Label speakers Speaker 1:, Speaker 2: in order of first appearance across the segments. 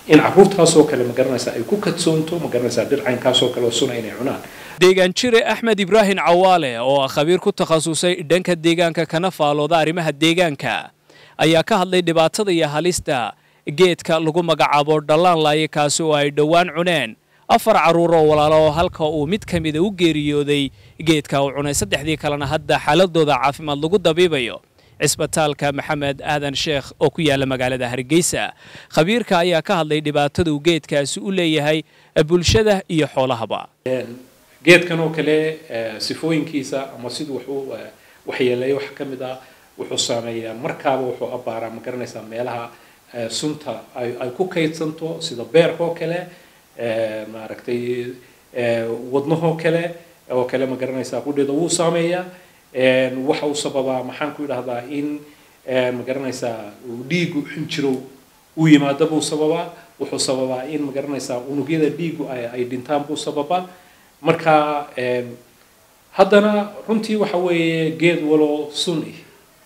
Speaker 1: in caruurtaasoo kale ma garanaysaa ay ku kadsoonto ma garanaysaa dhir caynkaasoo kale oo suna inay cunaan
Speaker 2: deegaan jire axmed ibraahim cawaale oo ah khabiir ku takhasusay dhanka deegaanka kana faalooda arrimaha deegaanka ayaa ka hadlay dhibaatada iyo halista geedka lagu magacaabo dhallaan laaye kaasi oo ay dhowaan cuneen afar carruur oo walaalo oo halka uu mid ka mida u geeriyooday geedka uu cunay saddexdii kalena hadda xaaladooda caafimaad lagu dabiibayo cisbitaalka maxamed aadan sheekh oo ku yaala magaalada hargeysa khabiirka ayaa ka hadlay dhibaatada uu geedkaasi u leeyahay bulshada iyo xoolahaba
Speaker 1: geedkan oo kale sifooyinkiisa ama siduu wuxuu waxyeeleeyo waxa ka mid ah wuxuu saameeyaa markaaba wuxuu abbaaraa ma garanaysaa meelaha sunta ay ku kaydsanto sida beerka oo kale maaragtay wadnahoo kale oo kale ma garanaysaa qudheeda wuu saameeyaa waxa uu sababaa maxaan ku idhahdaa in ma garanaysaa dhiigu xinjirow uu yimaado buu sababaa wuxuu sababaa in ma garanaysaa unugyada dhiigu ay dhintaan buu sababaa marka haddana runtii waxa weeye geed walo sun ih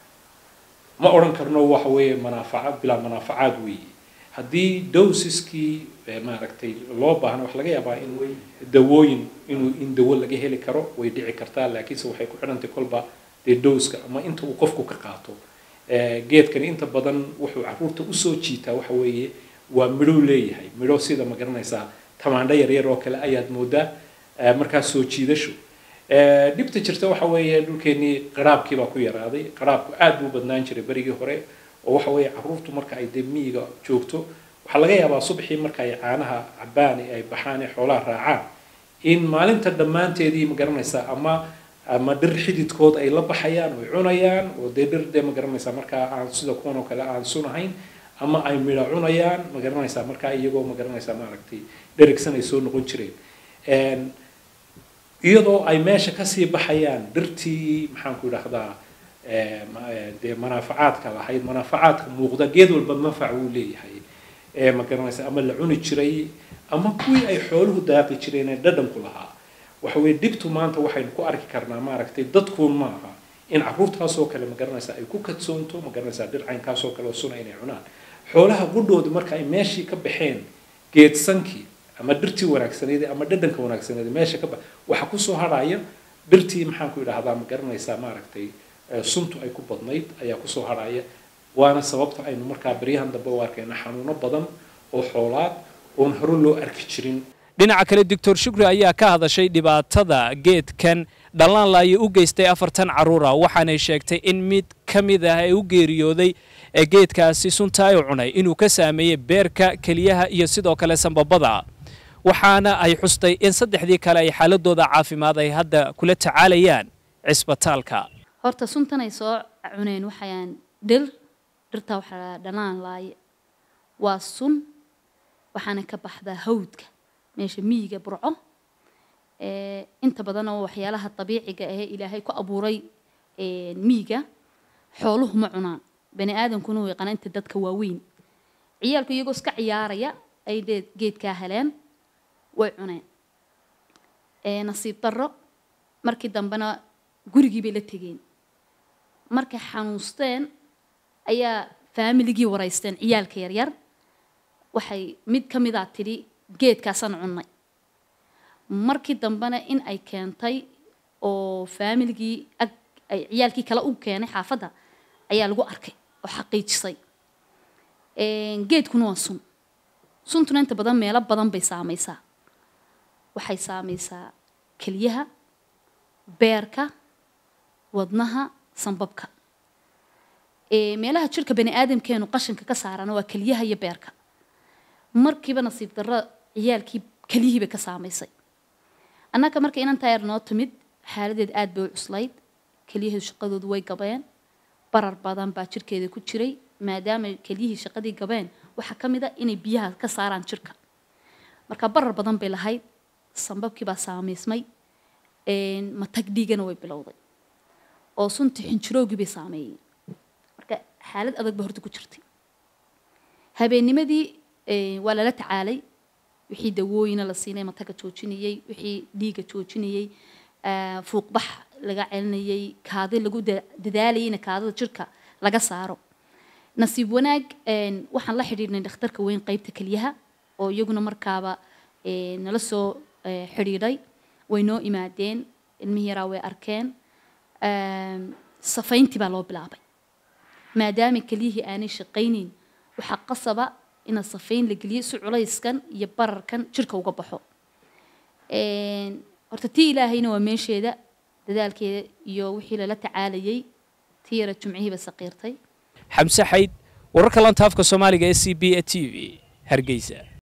Speaker 1: ma odhan karno waxa weeye manaafaca bilaa manaafacaad weeye haddii dowsiskii maaragtay loo baahna waxa laga yaabaa in dawooyin inuu in dawo laga heli karo way dhici kartaa laakiinse waxay ku xidhantay kolba dee dowska ama inta uu qofku ka qaato geedkani inta badan wuxuu caruurta usoo jiitaa waxa weeye waa midhow leeyahay midho sida ma garanaysaa tamaandho yaryar oo kale ayaad moodaa markaas soo jiidasho dhibta jirta waxa weeye dhulkeenii qaraabkii baa ku yaraaday qaraabku aad buu badnaan jiray berigii hore oo waxa weeye caruurtu marka ay dee miyiga joogto waxaa laga yaabaa subaxii marka ay caanaha cabaan ay baxaan ee xoolaha raacaan in maalinta dhammaanteedii ma garanaysaa ama ama dhir xididkood ay la baxayaan oy cunayaan oo dee dhir dee ma garanaysaa markaa aan sida kuwan oo kale aan sunahayn ama ay midha cunayaan ma garanaysaa markaa iyagoo ma garanaysaa maaragtay dherigsan ay soo noqon jireen iyadoo ay meesha kasii baxayaan dhirtii maxaanku idhahdaa dee manaafacaadka lahayd manaafacaadka muuqda geed walba manfac wuu leeyahay ma garanaysa ama la cuni jiray ama kuwii ay xooluhu daaqi jireen ee dhadhanku lahaa waxa weye dhibtu maanta waxaynu ku arki karnaa maaragtay dadkuun maaha in caruurtaasoo kale ma garanaysaa ay ku kadsoonto ma garanaysaa dhir caynkaasoo kale oo suna inay cunaan xoolaha qudhooda marka ay meeshii ka baxeen geedsankii ama dhirtii wanaagsaneed ama dhadhanka wanaagsaneed meesha ka bax waxaa kusoo harhaya dhirtii maxaan ku idhahdaa ma garanaysaa maaragtay suntu ay ku badnayd ayaa kusoo harhaya waana sababta aynu markaa beryahan dambe u arkayna xanuuno badan oo xoolaad oon hore loo arki jirin
Speaker 2: dhinaca kale doctor shukri ayaa ka hadashay dhibaatada geedkan dhallaan laaye u geystay afartan carruura waxaanay sheegtay in mid ka mid ah ee u geeriyooday ee geedkaasi sunta ay cunay inuu ka saameeyey beerka keliyaha iyo sidoo kale sambabada waxaana ay xustay in saddexdii kale ay xaaladooda caafimaad ay hadda kula tacaalayaan cisbitaalka
Speaker 3: horta suntan ay soo cuneen waxayaan dhir dhirtaa waxaa dhanaan laaye waa sun waxaana ka baxdaa hawdka meesha miyiga burco inta badan oo waxyaalaha dabiiciga ahee ilaahay ku abuuray miyiga xooluhu ma cunaan bani aadamkuna way yaqaanaa inta dadka waaweyn ciyaalku iyagoo iska ciyaaraya ay geedkaa heleen way cuneen nasiib darro markii dambena gurigii bay la tegeen markay xanuusteen ayaa faamiligii waraysteen ciyaalka yaryar waxay mid ka midaa tidhi geedkaasaan cunnay markii dambena in ay keentay oo faamiligii ag ay ciyaalkii kale u keenay xaafadda ayaa lagu arkay oo xaqiijisay geedkuna waa sun suntuna inta badan meelo badan bay saamaysaa waxay saamaysaa keliyaha beerka wadnaha sambabka meelaha jirka bani aadamkeenu qashinka ka saarana waa keliyaha iyo beerka markiiba nasiib darro ciyaalkii keliyihii bay ka saamaysay annaga marka inantaa yar noo timid xaaladeed aad bay u cuslayd keliyaheedu shaqadoodu way gabeen barar badan baa jirkeeda ku jiray maadaama keliyihii shaqadii gabeen waxaa ka mid a inay biyaha ka saaraan jirka marka barar badan bay lahayd sambabkii baa saamaysmay matag dhiigana way bilowday oo suntii xinjiroogii bay saameeyey marka xaalad adag ba horta ku jirtay habeennimadii waa lala tacaalay wixii dawooyina la siinay mataga joojinayey wixii dhiiga joojinayey fuuqbax laga celinayey kaadi lagu dadaalayay in kaadida jirka laga saaro nasiib wanaag waxaan la xidhiidhnay dhakhtarka weyn qaybta keliyaha oo iyaguna markaaba eh, nala soo eh, xidhiidhay way noo imaadeen ilmihii yaraa way arkeen Ehm, safayntii baa loo bilaabay maadaama kelyihii aanay shaqaynayn waxaa qasaba ina safayn la geliyo si culayskan iyo bararkan jirka uga baxo Een, horta tii ilaahayna waa meesheeda dadaalkeeda iyo wixii lala tacaalayay tii yara jumcihiiba saqiirtay
Speaker 2: xamse xayd wararka lanta afka soomaaliga ee c b e t v hargeysa